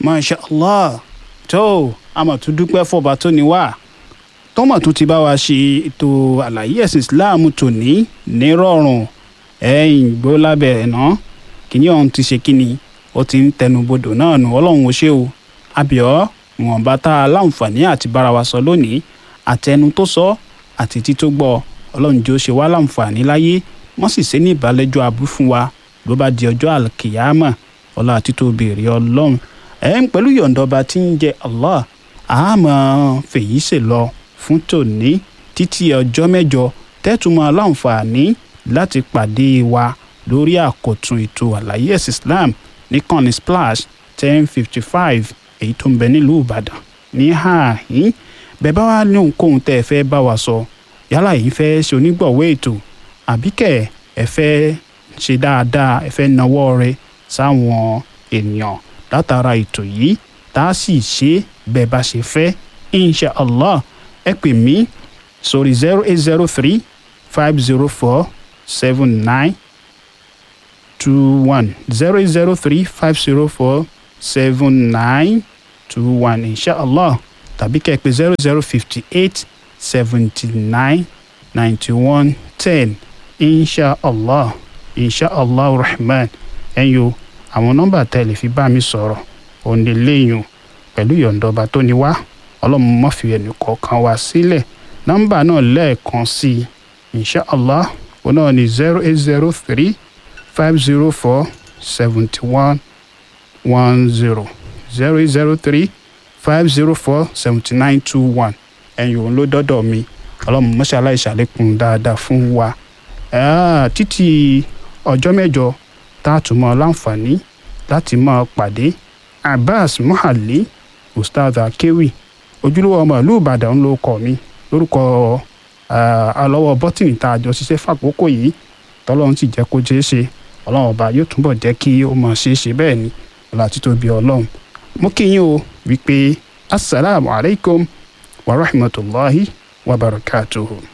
masha allah tó àmọ̀ tún dúpẹ́ fọba tó ní wá tọ́mọ̀ tún ti bá wa ṣe ètò àlàyé ẹ̀sìn islam tòní nírọ̀rùn ẹ̀yìn gbó lábẹ́ ẹ̀ náà kìíní ọ̀hún ti ṣe kíni ó ti ń tẹnubodò náà nù ọlọ́run ó ṣe o àbíọ́ ìwọ̀nba tá a láǹfààní àti bára wa sọ lónìí àtẹnu tó sọ àti tító gbọ́ ọlọ́run jẹ́ ó ṣe wá láǹfààní láyé wọ́n sì ṣe ní ìbálẹ́jọ́ abú fún wa ló bá di ọjọ́ àlùkìyámà ọlá àtító béèrè ọlọ́run ẹ̀ ń pẹ̀lú yọ̀ǹdọba tí ń jẹ Allah àmọ́ fèyí ṣe lọ fún tòní títí ọjọ́ mẹ́jọ tẹ́tùmọ̀ aláǹfààní láti pàdé wa lórí àkọ́tún ètò àlàyé ẹ̀sìn Islam níkànnì splash ten fifty five èyí tó ń bẹ nílùú Ìbàdàn ní ààhín bẹ́ẹ̀ bá wà ní ohunkóhun tẹ́ ẹ fẹ́ bá wa sọ yálà yìí fẹ́ ṣe onígbọ̀wọ́ ètò àbíkẹ́ ẹ fẹ́ ṣe dáadáa ẹ fẹ́ nawọ́ rẹ sáwọn ènìyàn látara ètò yìí tá a sì ṣe bẹ́ẹ̀ bá ṣe fẹ́ insha allah ẹ pè mí sórí zero eight zero three five zero four seven nine two one zero eight zero three five zero four seven nine two one insha allah tàbí kẹ́ ẹ pè zero zero fifty eight seventy nine ninety one ten insha allah insha allah rahman ẹ̀yin o àwọn nọ́mbà tẹ́ lè fi bá mi sọ̀rọ̀ òní léyìn pẹ̀lú yọ̀ǹdọba tó ní wá ọlọ́run má fi ẹnì kọ̀ọ̀kan wá sílẹ̀ nọ́mbà náà lẹ́ẹ̀kan sí i insha allah òun náà ní zero eight zero three five zero four seventy one one zero zero eight zero three five zero four seventy nine two one ẹ̀yin òun ló dọ́dọ̀ mi ọlọ́run mọ́ṣáláì ṣàlékún dáadáa fún wa títí ọjọ́ mẹ́jọ tá a tún mọ láǹfààní láti máa pàdé abbas muhalli ustaz akewi ojúlówó ọmọ ìlú ìbàdàn ló kọ mi lórúkọ alọ́wọ́ bọ́tìnì tá a jọ ṣiṣẹ́ fàkókò yìí tọ́lọ́run sì jẹ́ kó ṣeé ṣe ọlọ́run ọba yóò túbọ̀ jẹ́ kí ó mọ̀ ṣeé ṣe bẹ́ẹ̀ ni ọlá títóbi ọlọ́run mo kí yín o wípé asalaamualeykum wa rahmatulahi wa barakatuhu.